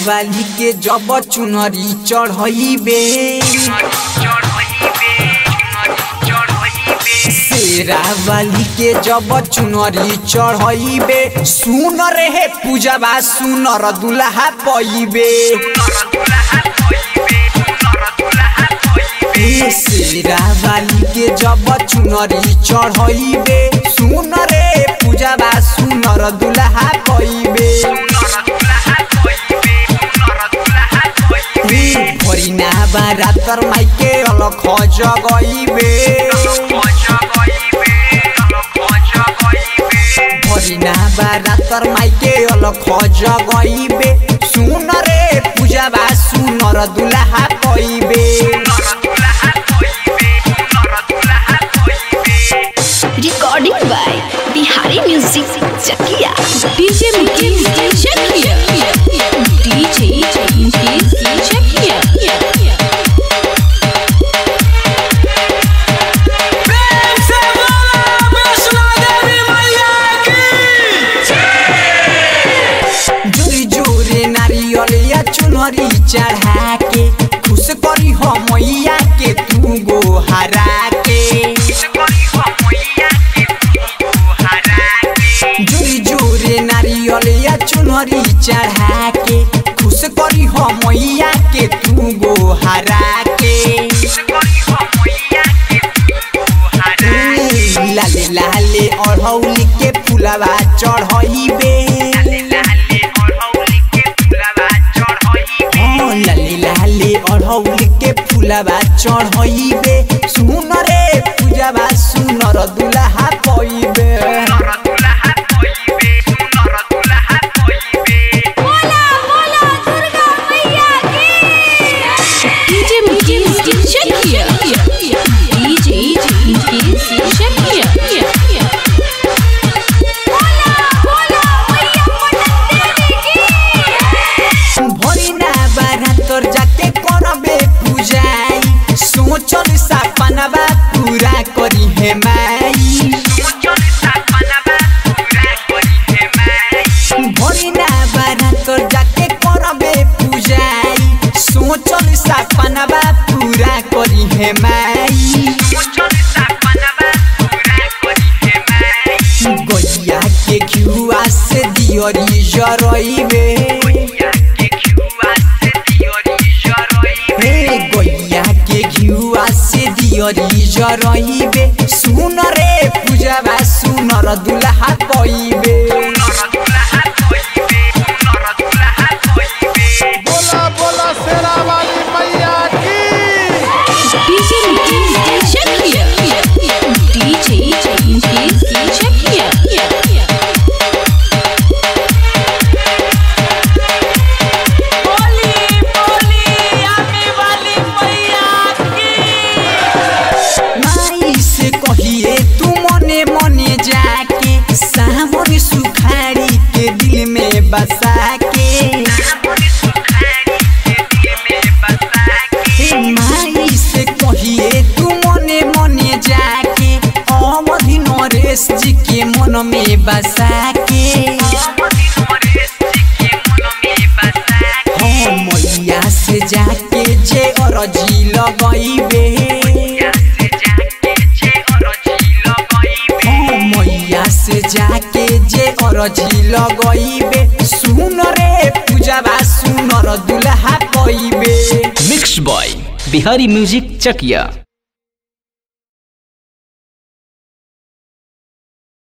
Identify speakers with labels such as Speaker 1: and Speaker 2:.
Speaker 1: वाली के जब चुनरी चढ़इबे शेरा वाली के जब चुनरी चढ़इबे सुन रे पूजवा सुनर दुल्हा पइबे ए शेरा वाली के जब चुनरी चढ़इबे सुन रे पूजवा सुनर दुल्हा पइबे भरिना बारातर माइके अलख जगइबे भरिना बारातर माइके अलख जगइबे सुन रे पूजवा सुनर दुल्हा पइबे
Speaker 2: Recording by Bihari Music Chakia.
Speaker 3: DJ Mukesh Chakia. DJ Mukesh Chakia.
Speaker 1: जोरी जोरे नारियल या चुनरी चढ़ा के खुश करी हो मैया के तू गो हरा के जोरी जोरे नारियल या चुनरी चढ़ा के खुश करी हो मैया के तू गो हरा के लाले लाले अढ़ौल के फुलवा चढ़इबे हाँ, लाले लाले अढ़ौल के फुलवा चढ़इबे सुन रे पूजवा सुनर दुल्हा पइबे
Speaker 3: DJ Mukesh Chakia. DJ Mukesh Chakia.
Speaker 1: भरिना बारातर जाके करबे पूजाई सोचल सपनवा पूरा करी हे माई भरिना बारातर जाके करबे पूजाई सोचल सपनवा पूरा करी हे माई गैया के घिउआ से दियरी जरइबे हे गैया के घिउआ से दियरी जरइबे सुन रे पूजवा सुनर दुल्हा पइबे
Speaker 4: बोला बोला शेरा वाली मैया की
Speaker 3: DJ Mukesh Chakia. DJ Mukesh Chakia.
Speaker 1: माई से कहिए तू मने मने जाके सावन सुखाड़ी के दिल में बसा के हे माई से कहिए तू मने मने जाके अवधि नरेश जी के मन में बसा के हाँ मैया से जाके जे अरजी लगइबे हाँ मैया से जाके जे अरजी लगइबे सुन रे पूजवा सुनर दुल्हा पइबे
Speaker 5: mix by Bihari music Chakiya